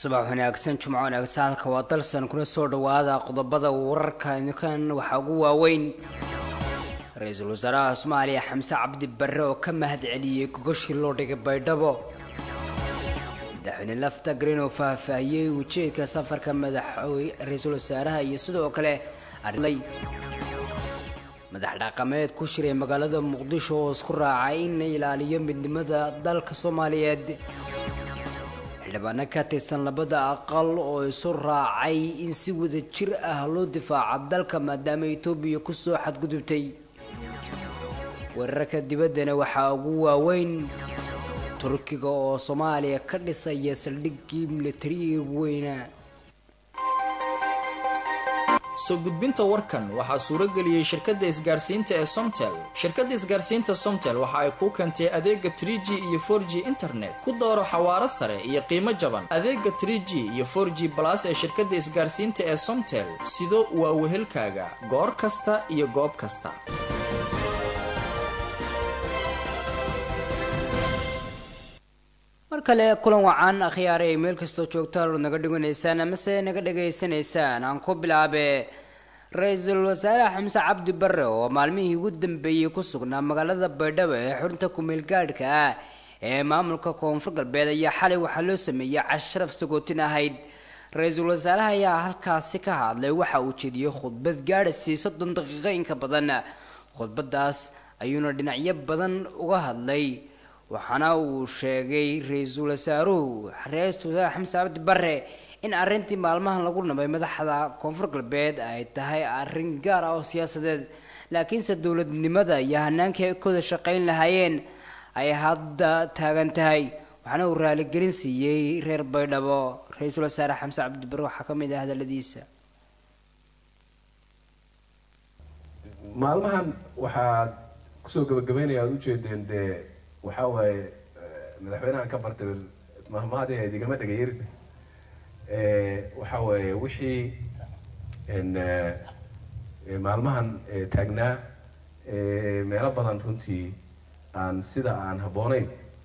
subax wanaagsan jumco wanaagsan halka waa dalsan kuna soo dhawaada qodobada wararka ninkan waxaa ugu waaweyn ra-iisul wasaaraha soomaaliya xamse cabdi barre oo ka mahad celiyey gogashii loo dhigay baydhabo madaxweyne lafta green oo faahfaahiyey ujeedka safarka madaxwey ra-iisul wasaaraha iyo sidoo kale madax dhaqameed ku shiray magaalada muqdisho oo isku raacay in la ilaaliyo midnimada dalka soomaaliyeed xildhibaano ka tirsan labada aqal oo isu raacay in si wada jir ah loo difaaco dalka maadaama etoobiya kusoo xadgudubtay weerarka dibaddana waxaa ugu waaweyn turkiga oo soomaaliya ka dhisaya saldhiggii milatariga ugu weynaa soo gudbinta warkan waxaa suurageliyey shirkadda isgaarsiinta ee somtel shirkadda isgaarsiinta somtel waxa ay kuu keentay adeega tr g iyo for g internet ku dooro xawaaro sare iyo qiimo jaban adeega tr g iyo for g balas ee shirkadda isgaarsiinta ee somtel sido waa wehelkaaga goor kasta iyo goob kasta mar kale kulan wacan akhyaare ay meel kastoo joogtaan ood naga dhiganaysaan amase naga dhegaysanaysaan aan ku bilaabe ra-iisul wasaare xamse cabdi barre oo maalmihii ugu dambeeyey ku sugnaa magaalada baydhabo ee xurunta kumeel gaadhka ah ee maamulka koonfur galbeed ayaa xalay waxaa loo sameeyey casharaf sagootin ahayd ra-iisul wasaaraha ayaa halkaasi ka hadlay waxa uu jeediyey khudbad gaadhasii soddon daqiiqo inka badan khudbadaas ayuuna dhinacyo badan uga hadlay waxaana uu sheegay ra-iisul wasaaruhu ra-iisul wasaare xamse cabdi barre in arrintii maalmahan lagu nabay madaxda koonfur galbeed ay tahay arrin gaar ah oo siyaasadeed laakiinse dowladnimada iyo hanaankii ay kooda shaqayn lahaayeen ay hadda taagan tahay waxaana uu raaligelin siiyey reer baydhabo ra-iisul wasaare xamse cabdi barre waxaa ka mid ah hadaladiisa maalmahan waxaad kusoo gabagabeynaya aad ujeedeen dee waxaa waaye madaxweynahan ka bartay mahmaadaheed igama dhagayarin waxaa waaye wixii maalmahan taagnaa meelo badan runtii aan sida aan habbooneyn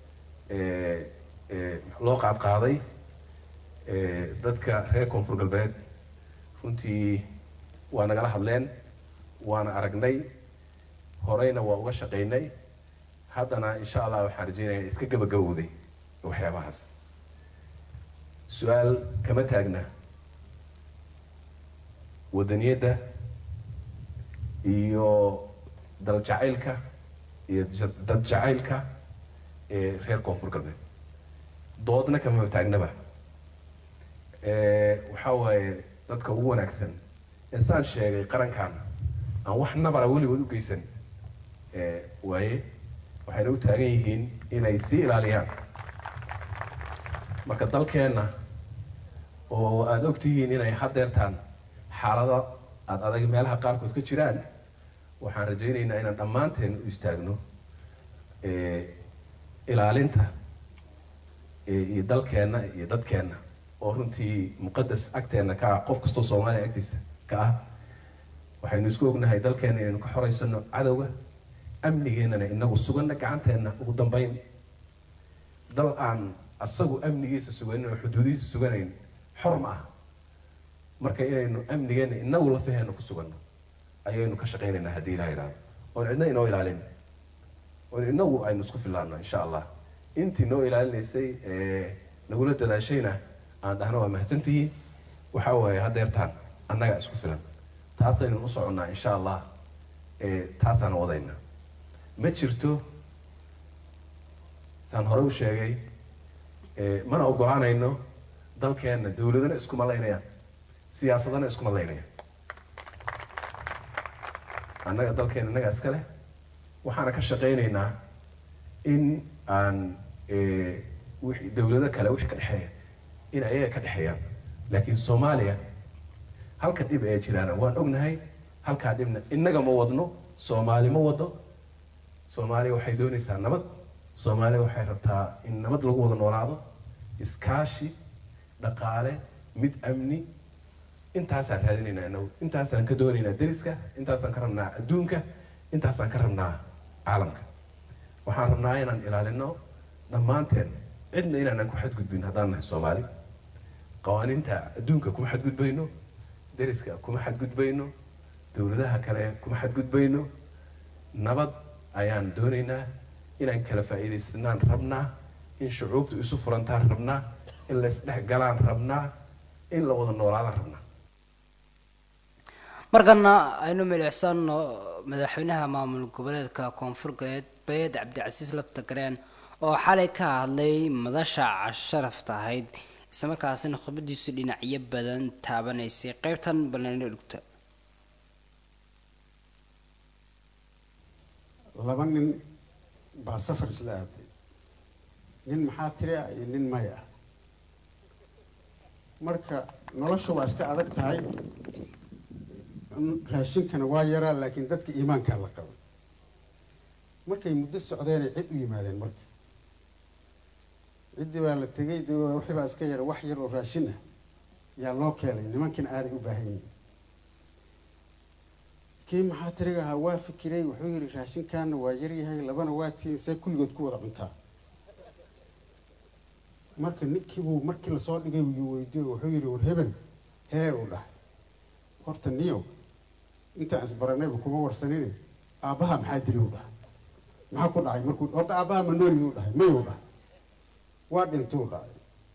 loo qaadqaaday dadka reer koonfur galbeed runtii waa nagala hadleen waana aragnay horeyna waa uga shaqaynay haddana insha allah waxaan rajeynaya iska gabagabowday waxyaabahaas su-aal kama taagna wadaniyadda iyo dal jacaylka iyo dad jacaylka ee reer koonfur galbeed doodna kama taagnaba waxaa waaye dadka ugu wanaagsan ee saan sheegay qarankan aan wax nabara weligood u geysan waaye waxayna u taagan yihiin inay sii ilaaliyaan marka dalkeenna oo aada og tihiin inay hadeertaan xaalado aada adag meelaha qaarkood ka jiraan waxaan rajaynaynaa inaan dhammaanteen u istaagno ilaalinta iyo dalkeenna iyo dadkeenna oo runtii muqadas agteenna ka ah qof kastoo soomaaliya agtiisa ka ah waxaynu isku ognahay dalkeenna inaynu ka xoreysano cadowga amnigeennana inagu suganna gacanteenna ugu dambeyn dal aan asagu amnigiisa suganin oo xuduudihiisa suganayn xor ma ah marka inaynu amnigeenna inagu lafaheena ku suganno ayaynu ka shaqaynaynaa haddii ilaha idhahdo oon cidna inoo ilaalin oon inagu aynu isku filaano insha allah intii noo ilaalinaysay nagula dadaashayna aan dhahno waa mahadsantihiin waxaa waaye hadeertaan annaga isku filan taasaynu u soconnaa insha allah taasaan wadayna ma jirto saan hore u sheegay mana ogolaanayno dalkeenna dawladana iskuma laynayaan siyaasadana iskuma laynayaan annaga dalkeena innaga iska leh waxaana ka shaqaynaynaa in aan wixii dawlado kale wixii ka dhexeeya in ayaga ka dhexeeyaan laakiin soomaaliya halka dhib ee jiraana waan ognahay halkaa dhibna innaga ma wadno soomaali ma wado soomaaliya waxay doonaysaa nabad soomaaliya waxay rabtaa in nabad lagu wada noolaado iskaashi dhaqaale mid amni intaasaan raadinaynaa inagu intaasaan ka doonaynaa deriska intaasaan ka rabnaa adduunka intaasaan ka rabnaa caalamka waxaan rabnaa inaan ilaalino dhammaanteen cidna inaanan ku xadgudbin haddaan nahay soomaali qawaaniinta adduunka kuma xadgudbayno deriska kuma xadgudbayno dowladaha kale kuma xadgudbayno nabad ayaan doonaynaa inaan kala faa'iidaysanaan rabnaa in shucuubtu isu furantaan rabnaa in la isdhex galaan rabnaa in la wada noolaadaan rabnaa markana aynu milicsano madaxweynaha maamul goboleedka koonfur galbeed cabdicasiis laftagareen oo xalay ka hadlay madasha casharafta ahayd islamarkaasina khudbadiisu dhinacyo badan taabanaysay qeybtan balnayno dhugta laba nin baa safar isla aaday nin maxaa tiri ah iyo nin may ah marka nolosha waa iska adag tahay raashinkana waa yaraa laakiin dadka iimaankaa la qabay markay muddo socdeenay cid u yimaadeen marka ciddii baa la tegay de wixii baa iska yara wax yar oo raashin ah yaa loo keenay nimankiina aaday u baahan yihin kii maxaa tiriga ahaa waa fikiray wuxuu yihi raashinkaana waa yaryahay labana waa tihin see kulligood ku wada cuntaa marka ninkiibuu markii lasoo dhigay yuu weydiiyo wuxuu yihi war hebel hee uu dhahay horta niyow intaan isbaranayba kuma warsanine aabbaha maxaa dili u dhahay maxaa ku dhacay markuu horta aabbaha manooli u dhahay mayuu dhahay waa dhintuu dhahay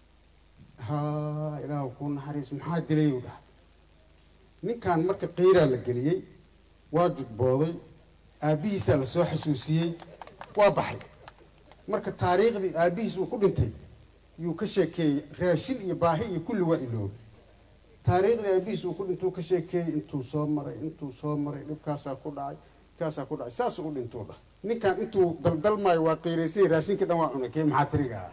ha ilaahu kuu naxariis maxaa dilay u dhahay ninkan marka qiiraa la geliyey waa judbooday aabbihiisaa lasoo xasuusiyey waa baxay marka taariikhdii aabbihiis uu ku dhintay yuu ka sheekeeyey raashin iyo baahi iyo kulli waa iloobay taariikhdii aabihiis uu ku dhintuu ka sheekeeyey intuu soo maray intuu soo maray dhibkaasaa ku dhacay dhibkaasaa ku dhacay saasuu u dhintuu dhah ninkan intuu daldalmaayo waa qiiraysay raashinkii dhan waa cunay kee maxaa tirigaa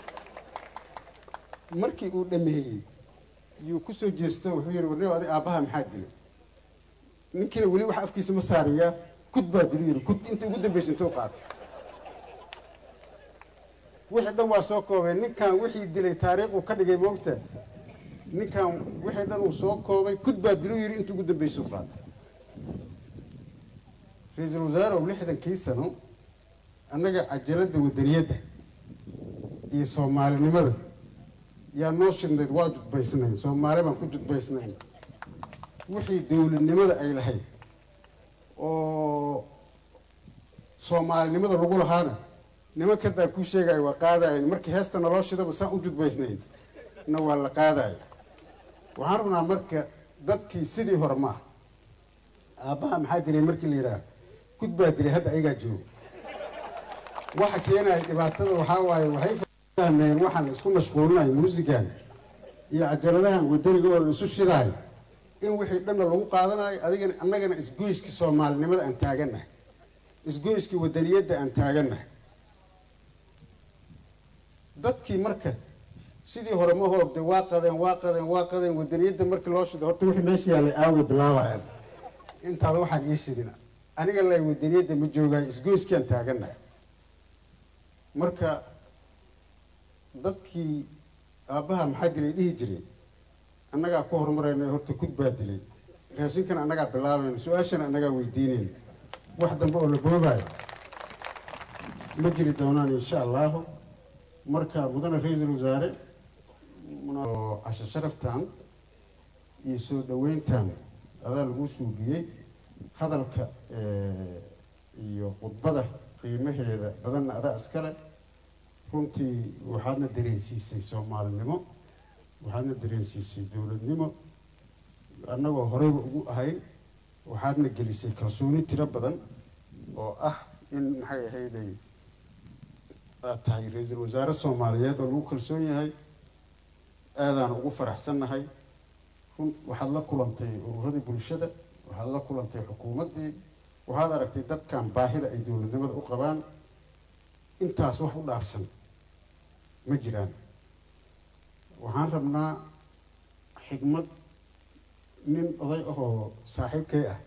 markii uu dhameeyey yuu kusoo jeesto wuxuu yihi warneo adig aabbaha maxaa dilay ninkiina weli wax afkiisa ma saariyaa kud baa dilu yidhi kud inta ugu dambaysa intuu qaatay wixii dhan waa soo koobay ninkan wixii dilay taariikhuu ka dhigay moogta ninkan wixii dhan uu soo koobay kud baa dilu yidhi inta ugu dambaysuu qaatay ra-iisul wasaarew lixdankii sano annaga cajaladda wadaniyadda iyo soomaalinimada yaa noo shidnayd waa judbaysnayn soomaali baan ku judbaysnayn wixii dowladnimada ay lahayd oo soomaalinimada lagu lahaana nimankadaa kuu sheegaayo waa qaadayan markii heesta naloo shidaba saan u judbaysnayn na waa la qaadaayo waxaan rabnaa marka dadkii sidii hore ma ah aabbaha maxaa dilay markii la yidhaah kud baa dilay hadda ayagaa joogo waxa keenaya dhibaatada waxaa waaye waxay fahmeen waxaan la isku mashquulinayo muusigan iyo cajaladahan wadaniga oo la isu shidaayo in wixii dhanna lagu qaadanayo adigana annagana isgoyskii soomaalinimada aan taagannahay isgoyskii wadaniyadda aan taagannahay dadkii marka sidii hore ma hoogday waa qadeen waa qadeen waa qadeen wadaniyadda markii loo shiday horta wixii meesha yaallay aaway bilaabayaan intaada waxaan ii shidina aniga lay wadaniyadda ma joogaayo isgoyskii aan taagannahay marka dadkii aabbaha maxaa dilay dhihi jiray annagaa ku horumarayna horta kud baa dilay raashinkan annagaa bilaabayna su-aashana annagaa weydiinayna wax dambe oo la boogaayo ma jiri doonaan insha allahu marka mudane ra-iisul wasaare casho sharaftan iyo soo dhaweyntan adaa lagu suugiyey hadalka iyo khudbada qiimaheeda badanna adaa iskale runtii waxaadna dareensiisay soomaalinimo waxaadna dareensiisay dowladnimo annagoo horeyba ugu ahayn waxaadna gelisay kalsooni tiro badan oo ah in maxay ahayday aad tahay ra-iisul wasaare soomaaliyeed oo lagu kalsoon yahay aadaan ugu faraxsannahay run waxaad la kulantay ururadii bulshada waxaad la kulantay xukuumaddii waxaad aragtay dadkan baahida ay dowladnimada u qabaan intaas wax u dhaafsan ma jiraan waxaan rabnaa xigmad nin oday ahoo saaxiibkay ah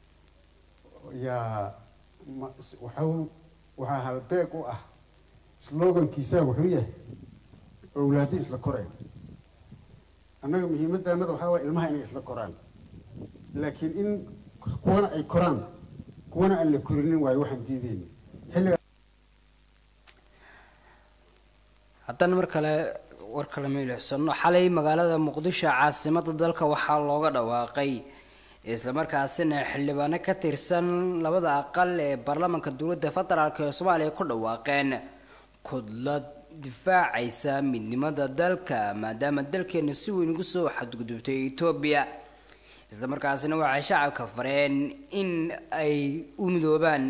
yaa waxau waxaa halbeeg u ah slogankiisaa wuxuu yahay owlaadi isla koreen annaga muhiimaddaanada waxaa waaya ilmaha inay isla koraan laakiin in kuwana ay koraan kuwana aan la korinin waayo waxaan diideyna xilliga haddana mar kale warka lama ilixsano xalay magaalada muqdisho caasimada dalka waxaa looga dhawaaqay islamarkaasina xildhibaano ka tirsan labada aqal ee baarlamaanka dowladda federaalk ee soomaaliya ku dhawaaqeen kudlad difaacaysa midnimada dalka maadaama dalkeena si weyn ugu soo xadgudubtay etoobiya islamarkaasina waxay shacabka fareen in ay u midoobaan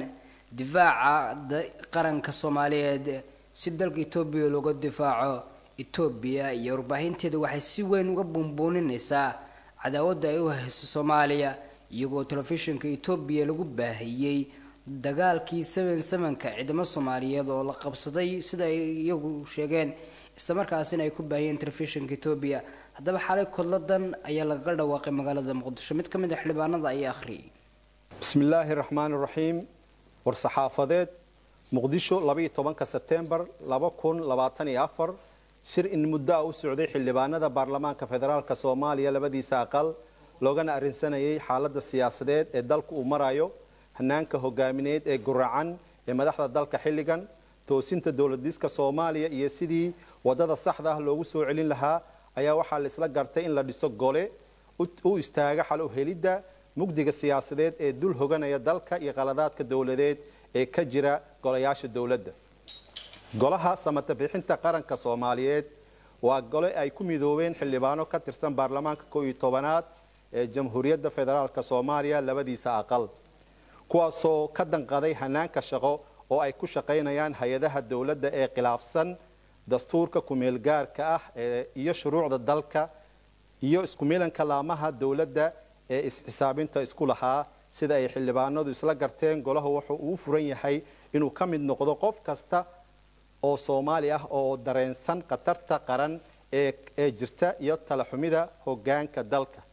difaaca qaranka soomaaliyeed si dalka etoobiya looga difaaco etoobiya iyo warbaahinteeda waxay si weyn uga buunbuuninaysaa cadaawadda ay u hayso soomaaliya iyagoo telefishinka etoobiya lagu baahiyey dagaalkii seven sevenka ciidamo soomaaliyeed oo la qabsaday sida ay iyagu sheegeen islamarkaasina ay ku baahiyeen telefishinka etoobiya haddaba xalay kodladan ayaa lagaga dhawaaqay magaalada muqdisho mid ka mid a xildhibaanada ayaa akhriyay bismi illaahi raxmaan raxiim war-saxaafadeed muqdisho labaiyo tobanka sebtembar laba kun labaatan iyo afar shir in muddo a u socday xildhibaanada baarlamaanka federaalk soomaaliya labadiisa aqal loogana arrinsanayay xaaladda siyaasadeed ee dalku uu marayo hanaanka hogaamineed ee guracan ee madaxda dalka xilligan toosinta dowladiska soomaaliya iyo sidii wadada saxda ah loogu soo celin lahaa ayaa waxaa la isla gartay in la dhiso gole u istaaga xal u helidda mugdiga siyaasadeed ee dul hoganaya dalka iyo qaladaadka dowladeed ee ka jira golayaasha dowladda golaha samata bixinta qaranka soomaaliyeed waa gole ay ku midoobeen xildhibaano ka tirsan baarlamaanka koo iyo tobanaad ee jamhuuriyadda federaalk soomaaliya labadiisa aqal kuwaasoo ka danqaday hanaanka shaqo oo ay ku shaqaynayaan hay-adaha dowladda ee khilaafsan dastuurka kumeelgaarka ah iyo shuruucda dalka iyo isku milanka laamaha dowladda ee is-xisaabinta isku lahaa sida ay xildhibaanadu isla garteen golahu wuxuu uu furan yahay inuu ka mid noqdo qof kasta oo soomaali ah oo dareensan khatarta qaran ee jirta iyo talaxumida hogaanka dalka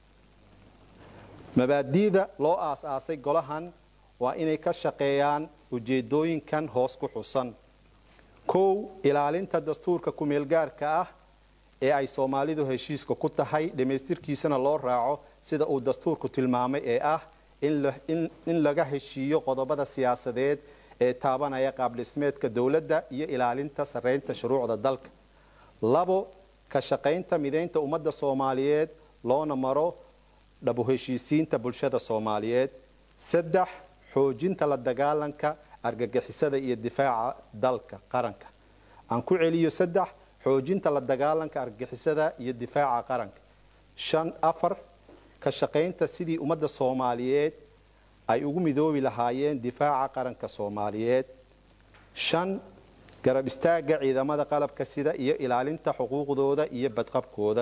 mabaadi'da loo aas-aasay golahan waa inay ka shaqeeyaan ujeedooyinkan hoos ku xusan kow ilaalinta dastuurka kumeelgaarka ah ee ay soomaalidu heshiiska ku tahay dhammaystirkiisana loo raaco sida uu dastuurku tilmaamay ee ah in laga heshiiyo qodobada siyaasadeed ee taabanaya qaabdhismeedka dowladda iyo ilaalinta sarreynta shuruucda dalka labo ka shaqaynta midaynta ummadda soomaaliyeed loona maro dhabu heshiisiinta bulshada soomaaliyeed saddex xoojinta la dagaalanka argagixisada iyo difaaca dalka qaranka aan ku celiyo saddex xoojinta la dagaalanka argagixisada iyo difaaca qaranka shan afar ka shaqaynta sidii ummadda soomaaliyeed ay ugu midoobi lahaayeen difaaca qaranka soomaaliyeed shan garab istaagga ciidamada qalabka sida iyo ilaalinta xuquuqdooda iyo badqabkooda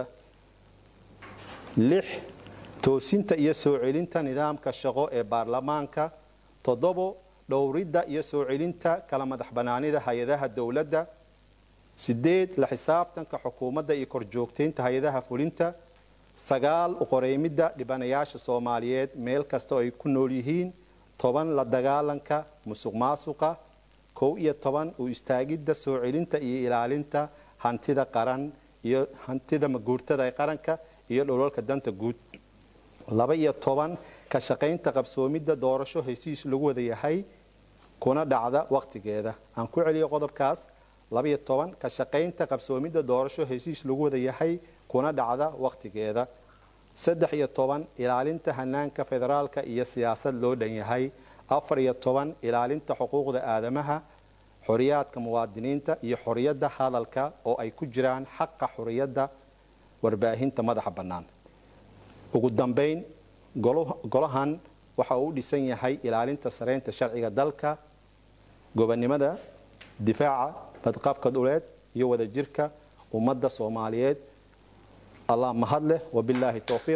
lix toosinta iyo soo celinta nidaamka shaqo ee baarlamaanka toddobo dhowridda iyo soo celinta kala madax bannaanida hay-adaha dowladda sideed la xisaabtanka xukuumadda iyo korjoogtaynta hay-adaha fulinta sagaal uqoreymidda dhibanayaasha soomaaliyeed meel kasta oo ay ku nool yihiin toban la dagaalanka musuq maasuqa kow iyo toban u istaagidda soo celinta iyo ilaalinta hantida qaran iyo hantida maguurtada ee qaranka iyo dholalka danta guud laba iyo toban ka shaqaynta qabsoomidda doorasho hesiis lagu wada yahay kuna dhacda wakhtigeeda aan ku celiyo qodobkaas labaiyo toban ka shaqaynta qabsoomidda doorasho hesiis lagu wada yahay kuna dhacda wakhtigeeda saddex iyo toban ilaalinta hanaanka federaalka iyo siyaasad loo dhan yahay afar iyo toban ilaalinta xuquuqda aadamaha xoriyaadka muwaadiniinta iyo xoriyadda hadalka oo ay ku jiraan xaqa xoriyadda warbaahinta madaxa bannaan ugu dambayn golahan waxa uu u dhisan yahay ilaalinta sareynta sharciga dalka gobonnimada difaaca badqabka dhuleed iyo wadajirka ummadda soomaaliyeed allah mahad leh wabilaahi towfiiq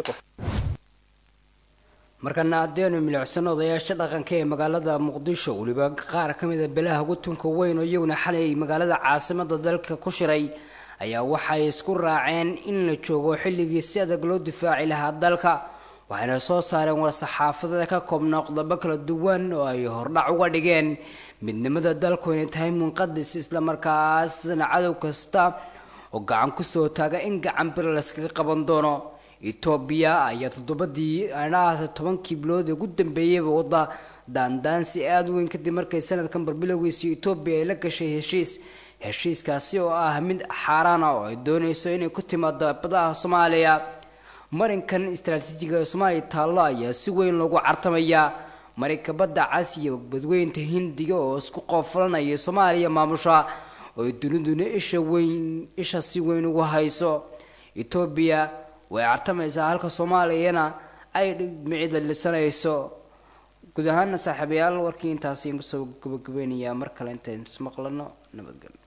markana haddeenu milicsano odayaasha dhaqanka ee magaalada muqdisho weliba qaar ka mida belaha gutunka weyn oo iyaguna xalay magaalada caasimada dalka ku shiray ayaa waxay isku raaceen in la joogo xilligii si adag loo difaaci lahaa dalka waxayna soo saareen war-saxaafadada ka koobnaa qodobo kala duwan oo ay hordhac uga dhigeen midnimada dalku inay tahay munqadis islamarkaasna cadow kasta oo gacan kusoo taaga in gacan bir layskaga qaban doono etoobiya ayaa toddobadii anaha tobankii bilood ee ugu dambeeyeyba wadda daandaansi aada weyn kadib markay sanadkan barbilowgiisii etoobiya ay la gashay heshiis heshiiskaasi oo ah mid xaaraan ah oo ay doonayso inay ku timaado badaha soomaaliya marinkan istaraatiijiga ee soomaaliya taallo ayaa si weyn loogu cartamayaa marinka badda casiya badweynta hindiga oo isku qoofalanaya soomaaliya maamusha oo duniduna isha weyn isha si weyn ugu hayso etoobiya way cartamaysaa halka soomaaliyana ay dhigmicida lisanayso guud ahaana saaxiibayaal warkii intaasi kusoo gabagabeynayaa mar kale intayn ismaqlano nabadgelyo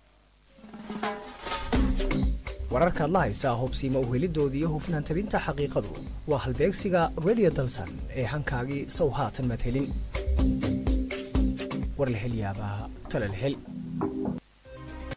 wararkaad la haysaa hubsiima uhelidoodii iyo hufnaan tabinta xaqiiqadu waa halbeegsiga radio dalsan ee hankaagii sow haatan maad helin war la hel yaabaa tale la hel